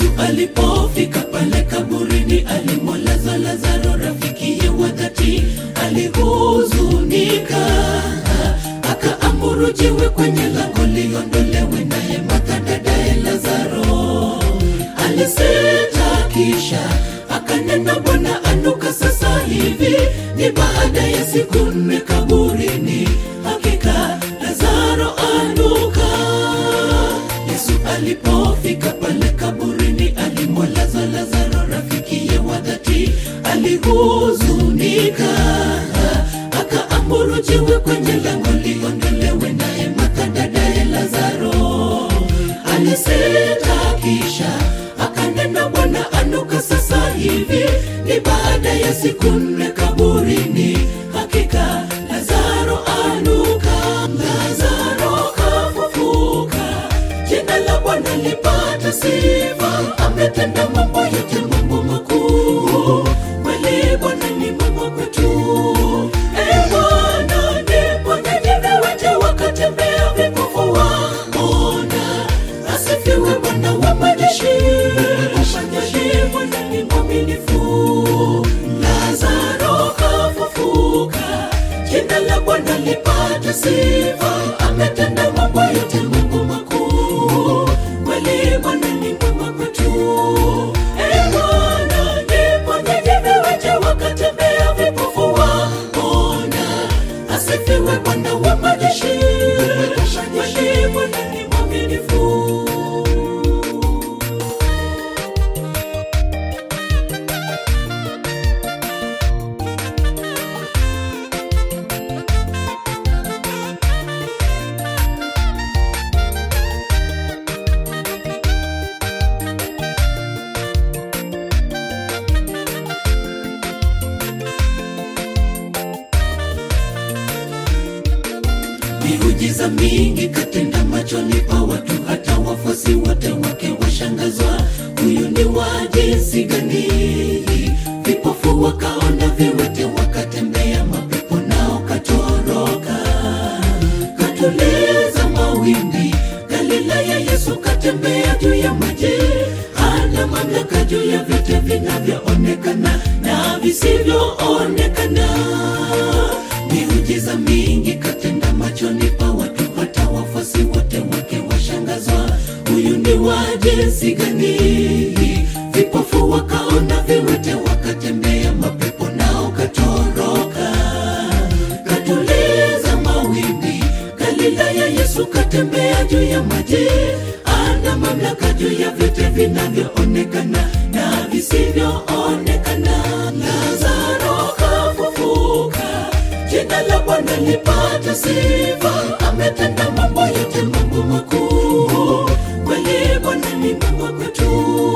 Yesu alipofika pale kaburini, alimwolaza Lazaro, rafikiye wa dhati, alihuzunika, akaamuru jiwe kwenye lango liondolewe, naye Martha dadaye Lazaro alisita, kisha akanena, Bwana anuka sasa hivi, ni baada ya siku nne kaburini, hakika Lazaro anuka. Yesu alipofika pale kaburini, alimwolaza Lazaro, rafikiye wa dhati, alihuzunika, akaamuru jiwe kwenye lango liondolewe, naye Martha dadaye Lazaro alisita, kisha akanena, Bwana anuka sasa hivi, ni baada ya siku nne kaburini, hakika Lazaro anuka. Lazaro kafufuka, jina la Bwana lipata sifa, ametenda mambo yote, mambo makuu. Kweli Bwana ni mwema kwetu. E Bwana, ndipo nyanyine wote wakatembea, vipofu waona. Asifiwe Bwana wa majeshi, majeshi, Bwana ni mwaminifu. Lazaro kafufuka, jina la Bwana lipata sifa, ametenda mambo yote, mambo makuu. Kweli Bwana ni mwema kwetu. E Bwana, ndipo nyanyine wote wakatembea, vipofu waona. Asifiwe Bwana wa majeshi, majeshi, Bwana ni mwaminifu. miujiza mingi katenda machoni pa watu, hata wafuasi wote wake washangazwa. Huyu ni wa jinsi gani? Vipofu wakaona, viwete wakatembea, mapepo nao katoroka. Katuliza mawimbi, Galilaya Yesu katembea juu ya maji, ana mamlaka juu ya vyote vinavyoonekana na visivyoonekana. Miujiza mingi katenda machoni pa watu, hata wafuasi wote wake washangazwa. Huyu ni wa jinsi gani? Vipofu wakaona, viwete wakatembea, mapepo nao katoroka. Katuliza mawimbi, Galilaya Yesu katembea juu ya maji, ana mamlaka juu ya vyote vinavyoonekana na visivyoonekana. Lazaro kafufuka, jina la Bwana lipata sifa, ametenda mambo yote, mambo makuu. Kweli Bwana ni mwema kwetu.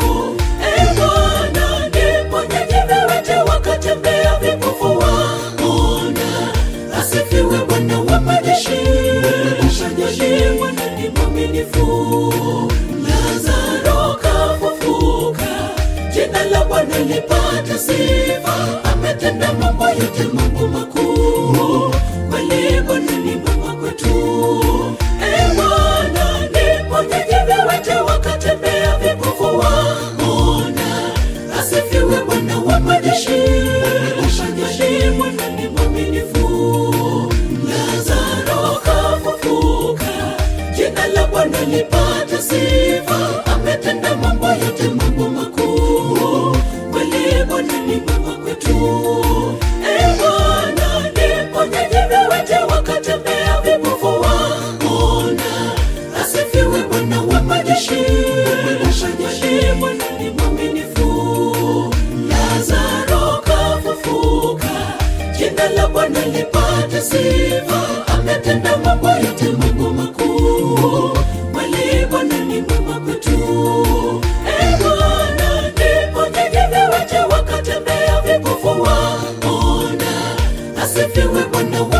E Bwana, ndipo nyanyine wote wakatembea, vipofu waona. Asifiwe Bwana wa majeshi, majeshi, Bwana ni mwaminifu. Lazaro kafufuka, jina la Bwana lipata sifa, ametenda mambo yote, mambo makuu. Kweli Bwana ni mwema kwetu. E Bwana, ndipo nyanyine wote wakatembea, vipofu waona. Asifiwe Bwana wa majeshi, majeshi, Bwana ni mwaminifu. Lazaro kafufuka, jina la Bwana lipata sifa, ametenda mambo yote, mambo makuu. Kweli Bwana ni mwema kwetu. E Bwana, ndipo nyanyine wote wakatembea, vipofu waona. Asifiwe Bwana wa majeshi, majeshi, Bwana ni mwaminifu. Lazaro kafufuka, jina la Bwana lipata sifa, ametenda mambo yote, mambo makuu. Kweli Bwana ni mwema kwetu. E Bwana, ndipo nyanyine wote wakatembea, vipofu waona. Asifiwe Bwana wa